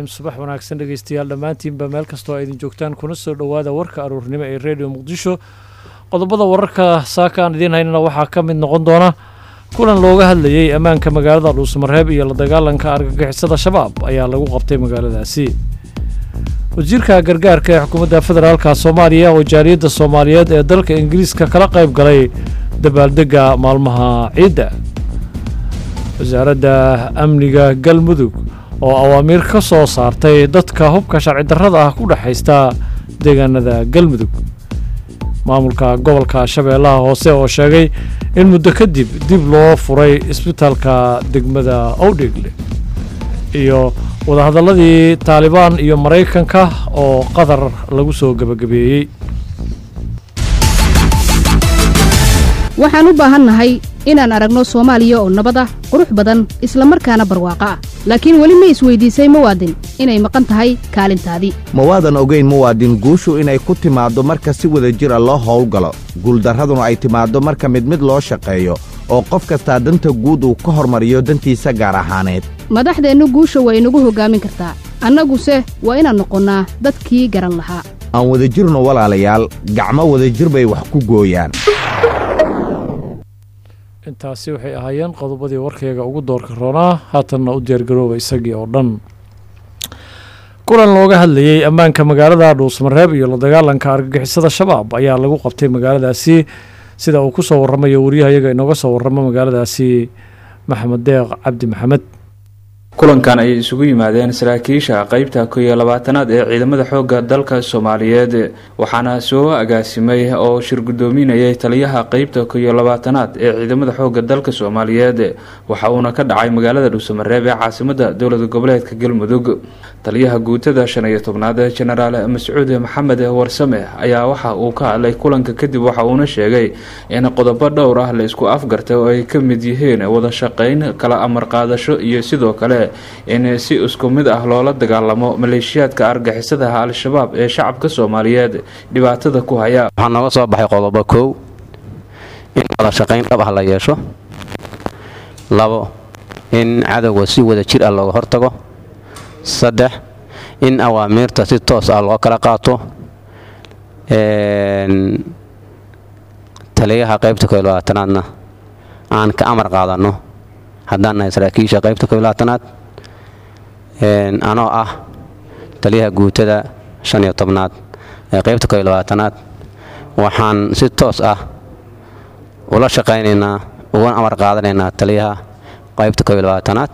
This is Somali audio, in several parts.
raxiim subax wanaagsan dhegeystayaal dhammaantiinba meel kastoo idin joogtaan kuna soo dhowaada warka aruurnimo ee redio muqdisho qodobada wararka saaka aan idiin haynana waxaa ka mid noqon doona kulan looga hadlayey ammaanka magaalada dhuusmareeb iyo la dagaalanka argagixisada shabaab ayaa lagu qabtay magaaladaasi wasiirka gargaarka ee xukuumadda federaalka soomaaliya oo jaaliyadda soomaaliyeed ee dalka ingiriiska kala qayb galay dabaaldegga maalmaha ciidda wasaaradda amniga galmudug oo awaamiir ka soo saartay dadka hubka sharci darrada ah ku dhexaysta deegaanada galmudug maamulka gobolka shabeellaha hoose oo sheegay in muddo kadib dib loo furay isbitaalka degmada owdhegle iyo wadahadalladii taalibaan iyo maraykanka oo qatar lagu soo gebagabeeyey waxaan u baahannahay inaan aragno soomaaliya oo nabad ah qurux badan isla markaana barwaaqo ah laakiin weli ma isweydiisay muwaadin inay maqan tahay kaalintaadii mawaadan ogayn muwaadin guushu inay ku timaaddo marka si wada jira loo howlgalo guuldarraduna ay timaaddo marka mid mid loo shaqeeyo oo qof kastaa danta guud uu ka hormariyo dantiisa gaar ahaaneed madaxdeennu guusha waa inagu hoggaamin kartaa annaguse waa inaan noqonnaa dadkii garan lahaa aan wadajirno walaalayaal gacmo wadajir bay wax ku gooyaan intaasi waxay ahaayeen qodobadii warkayga ugu doorka roonaa haatanna u diyaargarooba isagii oo dhan kulan looga hadlayey ammaanka magaalada dhuusmareeb iyo la dagaalanka argagixisada shabaab ayaa lagu qabtay magaaladaasi sida uu ku soo warramayo wariyahayaga inooga soo warramo magaaladaasi maxamed deeq cabdi maxamed kulankan ayay isugu yimaadeen saraakiisha qeybta ko iyo labaatanaad ee ciidamada xoogga dalka soomaaliyeed waxaana soo agaasimay oo shir guddoominayay taliyaha qeybta ko iyo labaatanaad ee ciidamada xoogga dalka soomaaliyeed waxa uuna ka dhacay magaalada dhuusamareeb ee caasimada dowlada goboleedka galmudug taliyaha guutada shan iyo tobnaad jenaraal mascuud maxamed warsame ayaa waxa uu ka hadlay kulanka kadib waxa uuna sheegay in qodobo dhowr ah la isku afgartay oo ay ka mid yihiin wada shaqeyn kala amar qaadasho iyo sidoo kale in si isku mid ah loola dagaalamo maleeshiyaadka argixisadaha al-shabaab ee shacabka soomaaliyeed dhibaatada ku haya waxaa nooga soo baxay qodobo kow in wada shaqayn dhab ah la yeesho labo in cadowga si wada jir ah looga hortago saddex in awaamiirta si toos ah loo kala qaato taliyaha qaybta ko labaatanaadna aan ka amar qaadanno haddaan nahay saraakiisha qaybta ko labaatanaad anoo ah taliyaha guutada shan iyo tobnaad ee qaybta ko labaatanaad waxaan si toos ah ula shaqaynaynaa ugana amar qaadanaynaa taliyaha qaybta ko labaatanaad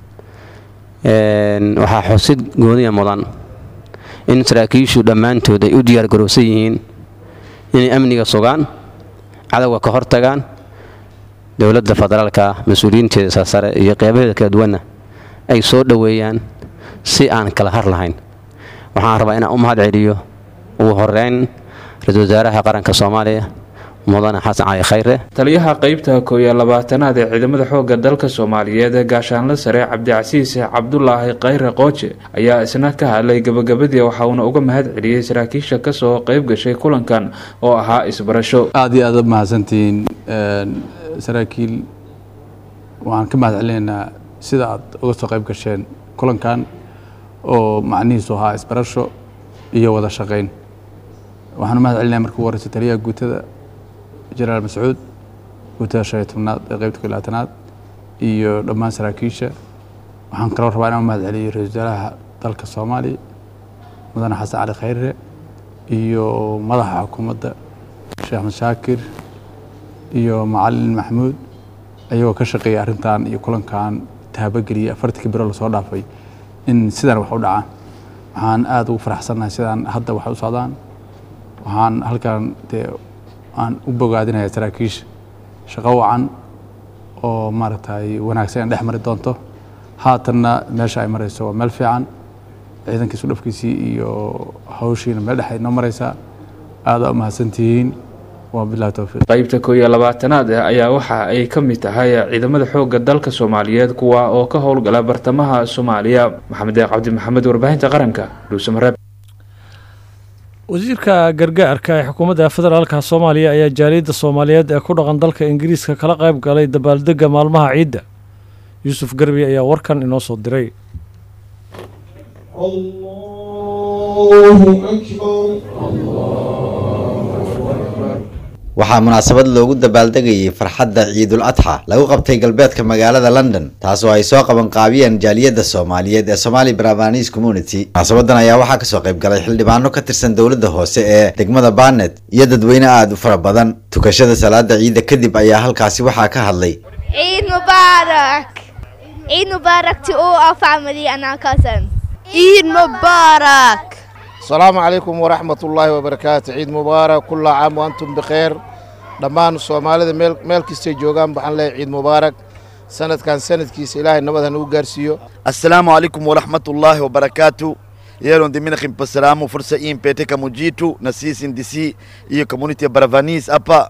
waxaa xusid gooniya mudan in saraakiishu dhammaantood ay u diyaargarowsan yihiin inay amniga sugaan cadowga ka hortagaan dowladda federaalka mas-uuliyiinteeda sarsare iyo qeybaheeda kala duwanna ay soo dhoweeyaan si aan kala har lahayn waxaan rabaa inaan u mahad celiyo ugu horeyn ra-isul wasaaraha qaranka soomaaliya mudane xasan cali khayre taliyaha qeybta ko iyo labaatanaad ee ciidamada xoogga dalka soomaaliyeed gaashaanle sare cabdicasiis cabdulaahi khayre qooje ayaa isna ka hadlay gabagabadii waxa uuna uga mahad celiyey saraakiisha kasoo qeyb gashay kulankan oo ahaa isbarasho aada iyo aada mahadsantihiin saraakiil waxaan ka mahad celinaynaa sida aad uga soo qayb gasheen kulankan oo macnihiisu ahaa isbarasho iyo wada shaqayn waxaan u mahad celinaya marka ugu horeysa taliyaha guutada jenaraal mascuud guutada shan iyo tobnaad ee qeybta ko labaatanaad iyo dhammaan saraakiisha waxaan kaloo rabaa inaan u mahad celiyo ra-isul wasaaraha dalka soomaaliya mudane xasan cali khayre iyo madaxa xukuumadda sheekh axmed shaakir iyo macalin maxamuud ayagoo ka shaqeeya arrintan iyo kulankan taabageliya afartankii biro lasoo dhaafay in sidaan wax u dhacaan waxaan aada ugu faraxsannahay sidaan hadda wax u socdaan waxaan halkan dee aan u bogaadinaya saraakiisha shaqo wacan oo maaragtay wanaagsan in dhex mari doonto haatanna meesha ay marayso waa meel fiican ciidankiisu dhafkiisii iyo hawshiina meel dhex ay noo maraysaa aada u mahadsantihiin qaybta ko iyo labaatanaad ayaa waxa ay ka mid tahay ciidamada xoogga dalka soomaaliyeed kuwa oo ka howlgala bartamaha soomaaliya maxamed deeq cabdi maxamed warbaahinta qaranka dhuusamareeb wasiirka gargaarka ee xukuumadda federaalka soomaaliya ayaa jaaliyadda soomaaliyeed ee ku dhaqan dalka ingiriiska kala qayb galay dabaaldegga maalmaha ciidda yuusuf garbi ayaa warkan inoo soo diray waxaa munaasabad loogu dabaaldegayay farxadda ciidul adxa lagu qabtay galbeedka magaalada london taasoo ay soo qaban qaabiyeen jaaliyadda soomaaliyeed ee somali bravanese community munaasabadan ayaa waxaa kasoo qayb galay xildhibaano ka tirsan dowladda hoose ee degmada barnet iyo dadweyne aada u fara badan tukashada salaada ciidda kadib ayaa halkaasi waxaa ka hadlay Eid Mubarak! Eid Mubarak to all our family and our cousins. Eid Mubarak! السلام عليكم ورحمة الله وبركاته عيد مبارك كل عام وأنتم بخير dhammaan soomaalida meel meel kastay joogaan waxaan leeyahay ciid mubaarak sanadkan sanadkiisa ilaahay nabad ha nagu gaarsiiyo Assalamu alaikum warahmatullahi wabarakatuh. Yero ndimina kimpasalamu fursa hii mpete kama jitu na sisi ndisi hiyo community ya Baravanis hapa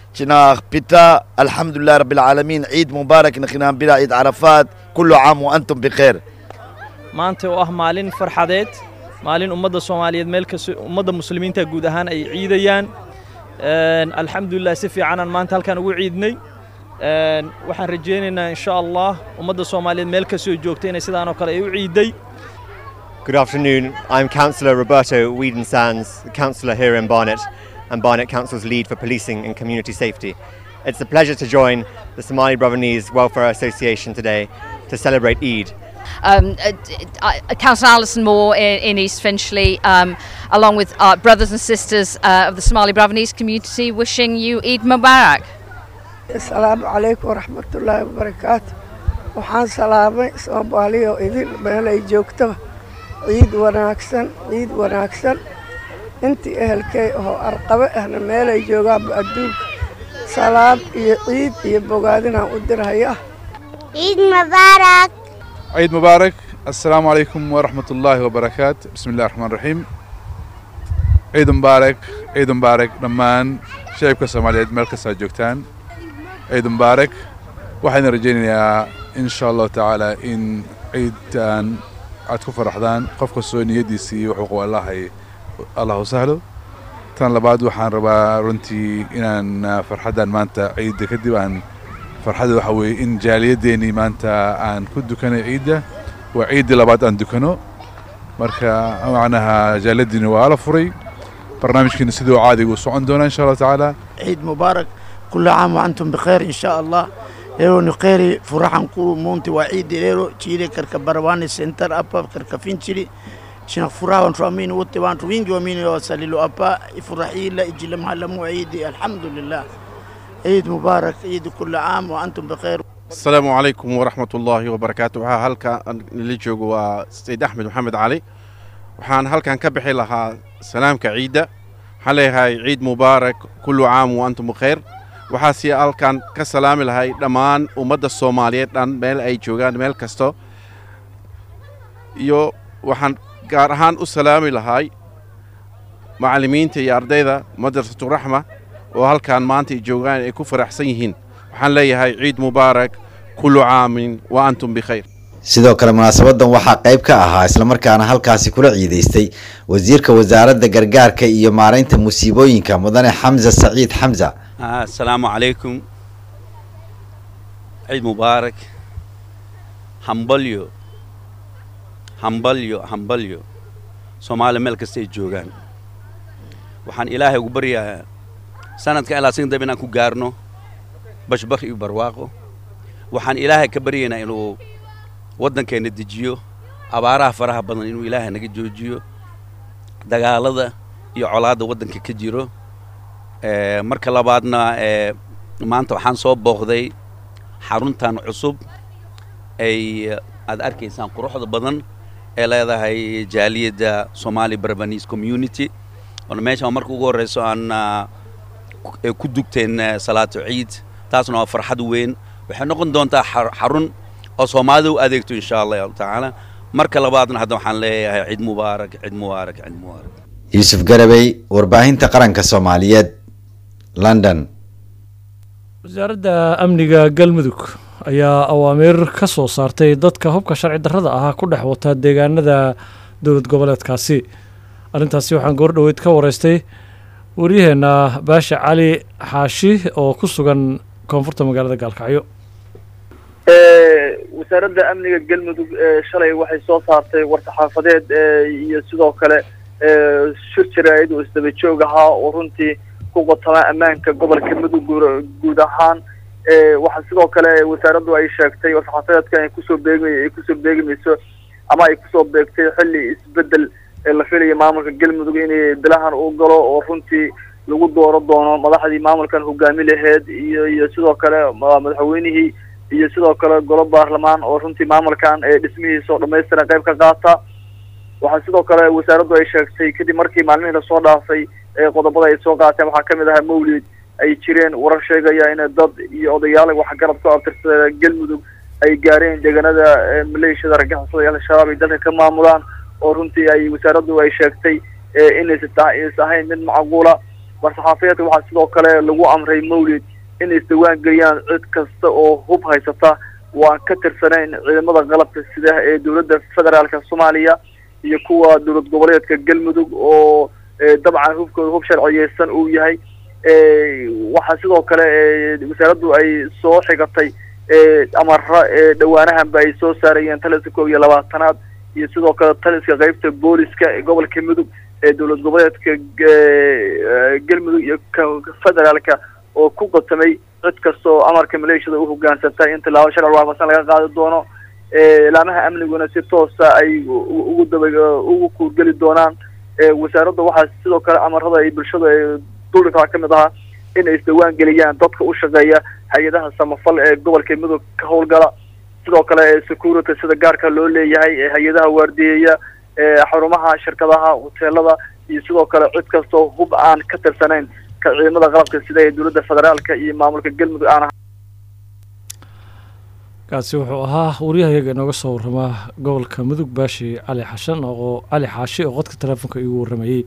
tunapita alhamdulillah rabbil alamin Eid Mubarak na kinaambira Eid Arafat kullu aam wa antum bikhair. maanta oo ah maalin farxadeed maalin ummadda soomaaliyeed meel kasta ummadda muslimiinta guud ahaan ay ciidayaan Een, alxamdulilah si fiicanaan maanta halkaan ugu ciidnay Een, waxaan rajaynaynaa insha allah ummadda soomaaliyeed meel kastoo joogta inay sidaan oo kale ay u ciiday Good afternoon. I'm Councillor Roberto Whedon Sands, Councillor here in Barnet, and Barnet Council's lead for policing and community safety. It's a pleasure to join the Somali Brothernees Welfare Association today to celebrate Eid. um, uh, uh, Councillor Alison Moore in, in East Finchley, um, along with our brothers and sisters uh, of the Somali Bravanese community, wishing you Eid Mubarak. asalaamu calaykum waraxmatullaahi wabarakaatu waxaan salaamay soomaaliya oo idin meel ay joogtaba ciid wanaagsan ciid wanaagsan intii ehelkay oo arqabe ahna meel ay joogaanba adduunka salaam iyo ciid iyo bogaadinaan u dirhayaa Eid Mubarak! عيد مبارك السلام عليكم ورحمة الله وبركاته بسم الله الرحمن الرحيم عيد مبارك عيد مبارك دمان شعبك الصوماليات مeel kasta aad joogtaan ciid mubaarak waxaan rajaynayaa in sha allahu tacaala in ciidtan aad ku faraxdaan qof kastoo niyadiisii wuxuu qabo allahay allah u sahlo tan labaad waxaan rabaa runtii inaan ah, farxaddan maanta ciidda kadib aan farxadda waxa weeye in jaaliyadeennii maanta aan ku dukanay ciidda waa ciiddii labaad aan dukano marka macnaha jaaliyaddiina waa la furay barnaamijkiina siduu caadiga u socon doonaa insha allahu tacaala عيد مبارك كل عام وأنتم بخير إن شاء الله إيرو نقيري فرحان كل مونتي وعيد إيرو تشيلي كركا برواني سنتر أبا كركا فينشيلي شنا فرحان وانتو أمين وطي وانتو وينجو أمين وسليلو أبا فرحي إلا إجلم هلمو عيدي الحمد لله عيد مبارك عيد كل عام وأنتم بخير asalaamu calaykum waraxmat ullaahi wabarakaatu waxaa halkan la joogo waa sayid axmed maxamed cali waxaan halkan ka bixi lahaa salaamka ciidda waxaan leeyahay ciid mubaarak kullu caam wa antum bikhayr waxaase halkan ka salaami lahay dhammaan ummadda soomaaliyeed dhan meel ay joogaan meel kasto iyo waxaan gaar ahaan u salaami lahay macallimiinta iyo ardayda madrasatu raxma oo halkan maanta ay joogaan ay ku faraxsan yihiin waxaan leeyahay ciid mubaarak kullu caamin wa antum bikhayr sidoo kale munaasabadan waxaa qayb ka ahaa islamarkaana halkaasi kula ciidaystay wasiirka wasaaradda gargaarka iyo maaraynta musiibooyinka mudane xamza saciid xamza آه السلام عليكم عيد مبارك همبليو همبليو همبليو سومالي مeel kasta ay joogaan waxaan ilaahay ugu baryayaa sanadka ilaa sin dab inaan ku gaarno bashbakh iyo barwaaqo waxaan ilaahay ka baryaynaa inuu waddankeenna dejiyo abaaraha faraha badan inuu ilaahay naga joojiyo dagaalada iyo colaadda waddanka ka jiro Eh, marka labaadna eh, maanta waxaan soo booqday xaruntan cusub ay eh, aad arkaysaan quruxda badan ee leedahay jaaliyadda somali barbanese community oona meeshaan marka ugu horreyso aan ah, ku- eh, ku dugteen eh, salaatu ciid taasna waa farxad weyn waxay noqon doontaa xar- xarun oo soomaalida u adeegto insha allahu tacaala marka labaadna hadda waxaan leeyahay ciid mubaarak ciid mubaarak ciid mubaarak yuusuf garabey warbaahinta qaranka soomaaliyeed london wasaaradda amniga galmudug ayaa awaamiir ka soo saartay dadka hubka sharci darrada ahaa ku dhex wata deegaanada dowlad goboleedkaasi arrintaasi waxaan goor dhoweyd ka wareystay waryaheena baasha cali xaashi oo ku sugan koonfurta magaalada gaalkacyo wasaaradda amniga galmudug ee shalay waxay soo saartay war-saxaafadeed iyo sidoo kale shir jaraa'id oo isdaba joog ahaa oo runtii ku qotama ammaanka gobolka mudug guud ahaan waxaa sidoo kale wasaaraddu ay sheegtay war-saxaafadeedka ay kusoo beegmay ay kusoo beegmayso ama ay kusoo beegtay xilli isbedel la filayo maamulka galmudug inay bilahan uu galo oo runtii lagu dooro doono madaxdii maamulkan hogaami laheyd iyo iyo sidoo kale madaxweynihii iyo sidoo kale golo baarlamaan oo runtii maamulkan ee dhismihiisa oo dhamaystiran qayb ka qaata waxaa sidoo kale wasaaraddu ay sheegtay kadib markii maalmihii lasoo dhaafay ee qodobada ay soo qaateen waxaa kamid ahaa mawlid ay jireen warar sheegaya in dad iyo odayaal waxgarad ku abtirsada galmudug ay gaareen deegaanada maleeshiyada argagixisada iyo al-shabaab ay dalka ka maamulaan oo runtii ay wasaaraddu ay sheegtay inaysa is ahayn mid macquula war-saxaafiyeedka waxaa sidoo kale lagu amray mawlid in isdawaan geliyaan cid kasta oo hub haysata waan ka tirsanayn ciidamada qalabka sida ee dowladda federaalka soomaaliya iyo kuwa dowlad goboleedka galmudug oo dabcan hubkooda hub sharciyeysan uu yahay waxaa sidoo kale wasaaraddu ay soo xigatay amara dhawaanahanba ay soo saarayeen taliska koob iyo labaatanaad iyo sidoo kale taliska qeybta booliska ee gobolka mudug ee dowlad goboleedka galmudug iyo federaalka oo ku qatamay cid kasta oo amarka maleeshiyada u hogaansantay in tilaabo sharci waafaqsan laga qaadi doono laamaha amniguna si toosa ay ugu daba ugu kuurgeli doonaan wasaaradda waxaa sidoo kale amarada ay bulshada duldhigtaa ka mid ahaa inay isdawaan geliyaan dadka u shaqeeya hay-adaha samafal ee gobolka mudug ka howlgala sidoo kale security sida gaarka loo leeyahay ee hay-adaha waardiyeeya xarumaha shirkadaha hoteelada iyo sidoo kale cid kastoo hub aan ka tirsanayn ka ciidamada qalabka sida ee dowladda federaalka iyo maamulka galmudug aan ahay kaasi wuxuu ahaa waryahayaga inooga soo warramaa gobolka mudug baashi cali xashan oo cali xaashi oo qodka teleefonka igu warramayey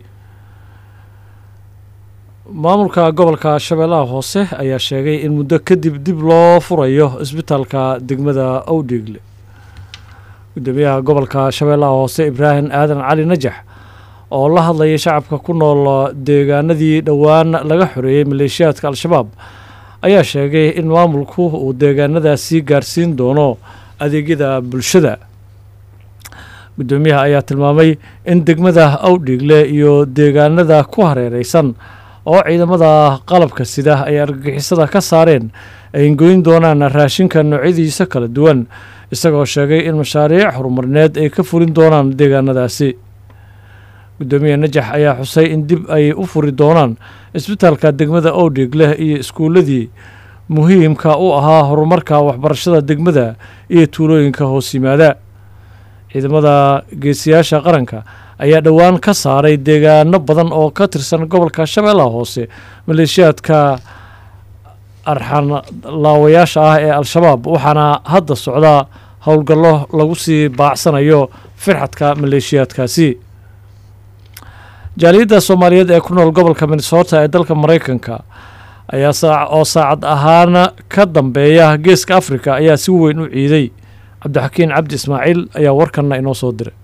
maamulka gobolka shabeellaha hoose ayaa sheegay in muddo kadib dib loo furayo isbitaalka degmada owdhigle gudoomiyaha gobolka shabeellaha hoose ibraahim aadan cali najax oo la hadlayay shacabka ku nool deegaanadii dhowaan laga xoreeyey maleeshiyaadka al-shabaab ayaa sheegay in maamulku uu deegaanadaasi gaarsiin doono adeegyada bulshada gudoomiyaha ayaa tilmaamay in degmada awdhigle iyo deegaanada ku hareereysan oo ciidamada qalabka sida ay argagixisada ka saareen ay goyn doonaan raashinka noocyadiisa kala duwan isagoo sheegay in mashaariic horumarineed ay ka fulin doonaan deegaanadaasi gudoomiye najax ayaa xusay in dib ay u furi doonaan isbitaalka degmada owdhigleh iyo iskuuladii muhiimka u ahaa horumarka waxbarashada degmada iyo tuulooyinka hoos yimaada ciidamada geesiyaasha qaranka ayaa dhowaan ka saaray deegaano badan oo ka tirsan gobolka shabeellaha hoose maleeshiyaadka arxan laawayaasha ah ee al-shabaab waxaana hadda socda howlgallo lagu sii baacsanayo firxadka maleeshiyaadkaasi jaaliyadda soomaaliyeed ee ku nool gobolka minnesota ee dalka maraykanka ayaa saa oo saacad ahaana ka dambeeya geeska afrika ayaa si weyn u ciiday cabdixakiin cabdi ismaaciil ayaa warkanna inoo soo diray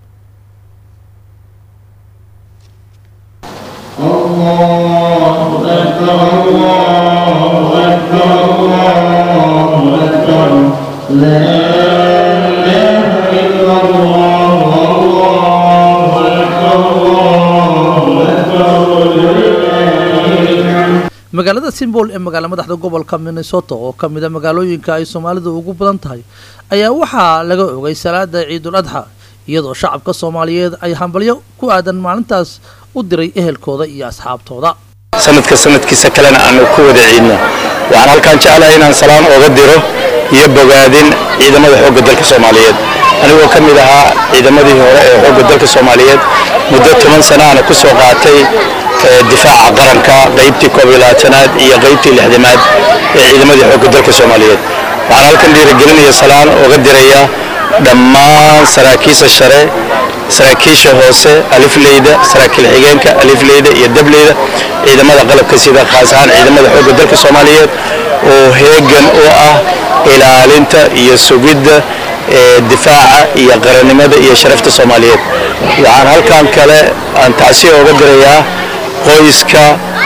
magaalada simbol ee magaala madaxda gobolka minnesota oo ka mid a magaalooyinka ay soomaalidu ugu badan tahay ayaa waxaa laga ogay salaada ciidul adxa iyadoo shacabka soomaaliyeed ay hambalyo ku aadan maalintaas u diray ehelkooda iyo asxaabtooda sanadka sanadkiisa kalena aanu ku wada ciidno waxaan halkaan jeclahay inaan salaan ooga diro iyo bogaadin ciidamada xoogga dalka soomaaliyeed anigoo ka mid ahaa ciidamadii hore ee xoogga dalka soomaaliyeed muddo toban sana ana ku soo qaatay difaaca qaranka qaybtii koob iyo labaatanaad iyo qaybtii lixdamaad ee ciidamadii xoogga dalka soomaaliyeed waxaan halkan dhiirigelinaya salaan ooga diraya dhammaan saraakiisha share saraakiisha hoose alifleyda saraakiil xigeenka alifleyda iyo dableyda ciidamada qalabka sida khaas ahaan ciidamada xoogga dalka soomaaliyeed oo heegan u ah ilaalinta iyo sugidda difaaca iyo qarannimada iyo sharafta soomaaliyeed waxaan halkan kale aan tacsiya ooga dirayaa qoyska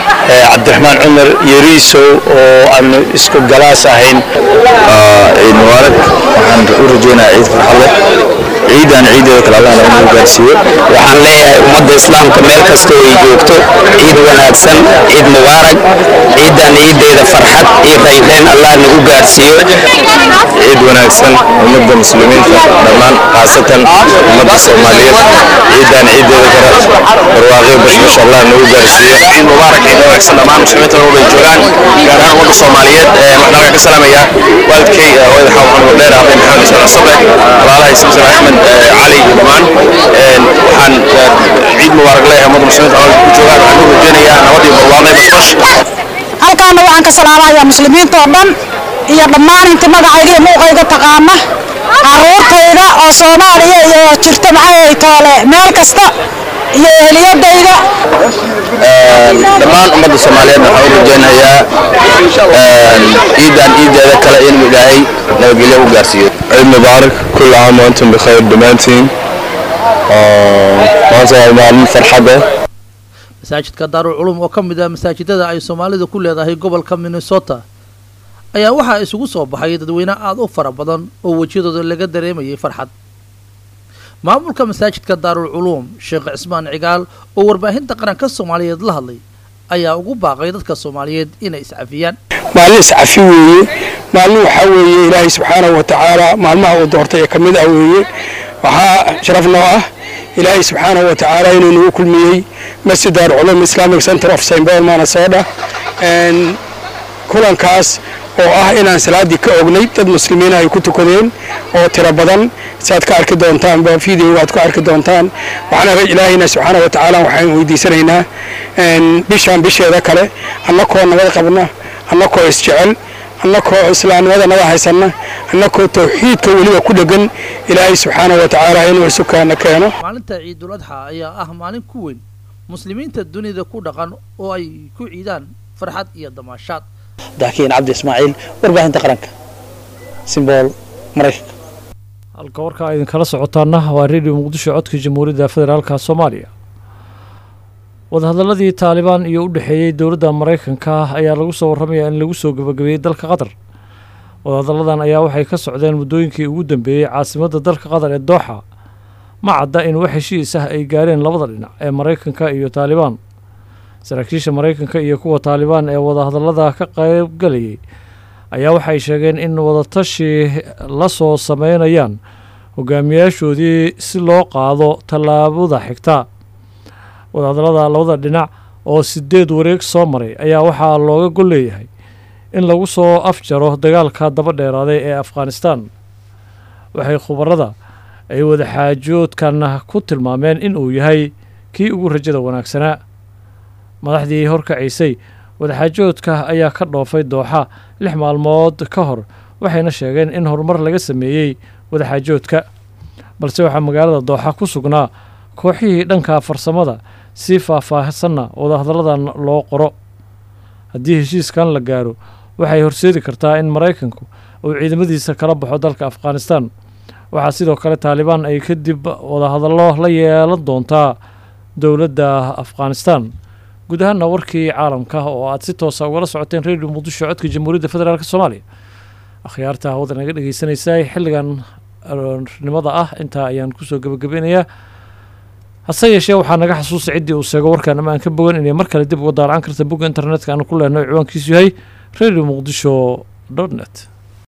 cabdiraxmaan cumar yariisow oo aanu isku galaas ahayn ciid mubaarak waxaan u rajeynayaa ciid farxad leh ciidan ciideeda kale allahna inuu gaarsiiyo waxaan leeyahay ummadda islaamka meel kasta oo ay joogto ciid wanaagsan ciid mubaarak ciidan ciideeda farxad iyo raynrayn allah nagu gaarsiiyo ciid wanaagsan ummadda muslimiinta dhammaan khaasatan ummadda soomaaliyeed ciidan ciideeda kale barwaaqyo bashbash allah nagu gaarsiiyo ciid mubaarak ciid wanaagsan dhammaan muslimiinta oo bay joogaan gaar ahaan ummadda soomaaliyeed waxaan halkan ka salaamayaa waalidkay hooyada xawa maxamed dheer aabe maxamed islaan sabre walaalahay samsam axmed cali iyo dhammaan waxaan ciid mubaarak leeyahay ummadda muslimiinta oo ku joogaan waxaan u rajeynayaa nabad iyo barwaaqo iyo bashbash halkaana waxaan ka salaamayaa muslimiinta oo dhan iyo dhammaan inta magacayga iyo muuqayga taqaana caruurtayda oo soomaaliya iyo jirta maxay toole meel kasta iyo eheliyadayda dhammaan ummadda soomaaliyeed waxaan u rajeynayaa ciidan ciideeda kale inuu ilaahay nabadgelyo u gaarsiiyo ciid mubaarak kulli caam wa antum bikhayr dhammaantiin maanta waa maalin farxada masaajidka daarul culum oo ka mid ah masaajidada ay soomaalidu ku leedahay gobolka minnesota ayaa waxaa isugu soo baxay dadweyne aada u fara badan oo wejiyadooda laga dareemayay farxad maamulka masaajidka daarul culuum sheekh cismaan cigaal oo warbaahinta qaranka soomaaliyeed la hadlay ayaa ugu baaqay dadka soomaaliyeed inay iscafiyaan maalin iscafi weeye maalin waxaa weeye ilaahay subxaanahu wa tacaala maalmaha uu doortay ee ka mid ah weeye waxaa sharaf noo ah ilaahay subxaanahu wa tacaala inuu nagu kulmiyey masjid daarul culuum islamic center of st paul manasota kulankaas oo ah inaan salaaddii ka ognay dad muslimiina ay ku tukadeen oo tiro badan saad ka arki doontaan ba videoga aad ku arki doontaan waxaan ilaahayna subxaana wa tacaala waxaan weydiisanaynaa bishaan bisheeda kale annakoo nabad qabna annakoo isjecel annakoo islaamnimada nada haysanna annakoo tawxiidka weliba ku dhegan ilaahay subxaana wa tacaala inuu isukaana keeno maalinta ciidul adxa ayaa ah maalin ku weyn muslimiinta dunida ku dhaqan oo ay ku ciidaan farxad iyo damaashaad daakiin cabdi ismaaciil warbaahinta qaranka simbool maraykanka halka warkaa idinkala socotaana waa redio muqdisho codka jamhuuriyadda federaalka soomaaliya wadahadaladii taalibaan iyo u dhexeeyey dowladda maraykanka ayaa lagu soo warramayaa in lagu soo gabagabeeyey dalka qatar wadahadalladan ayaa waxay ka socdeen muddooyinkii ugu dambeeyey caasimadda dalka qatar ee dooxa ma cadda in wax heshiis ah ay gaareen labada dhinac ee maraykanka iyo taalibaan saraakiisha maraykanka iyo kuwa taalibaan ee wadahadallada ka qaybgalayay ayaa waxay sheegeen in wadatashi la soo sameynayaan hogaamiyaashoodii si loo qaado tallaabada xigta wadahadallada labada dhinac oo sideed wareeg soo maray ayaa waxaa looga gol leeyahay in lagu soo afjaro dagaalka daba dheeraaday ee afghanistan waxay khubarada ay wadaxaajoodkan ku tilmaameen in uu yahay kii ugu rajada wanaagsanaa madaxdii horkacaysay wadaxaajoodka ayaa ka dhoofay dooxa lix maalmood ka hor waxayna sheegeen in horumar laga sameeyey wadaxaajoodka balse waxaa magaalada dooxa ku sugnaa kooxihii dhanka farsamada si faahfaahsanna wadahadalladan loo qoro haddii heshiiskan la gaaro waxay horseedi kartaa in maraykanku uu ciidamadiisa kala baxo dalka afghanistan waxaa sidoo kale taalibaan ay kadib wadahadallo la yeelan doontaa dowladda afghanistan guud ahaana warkii caalamka oo aad si toosa ugala socoteen redio muqdisho codka jamhuuriyadda federaalk soomaaliya akhyaarta hawada naga dhegeysanaysaa xilligan nimada ah intaa ayaan kusoo gebagabeynayaa hase yeeshee waxaa naga xasuusa ciddii uu sheego warkaan ama aan ka bogan inay mar kale dib uga daarcan karta bogga internetka aanu ku leenahay ciwaankiisu yahay radio muqdisho dot net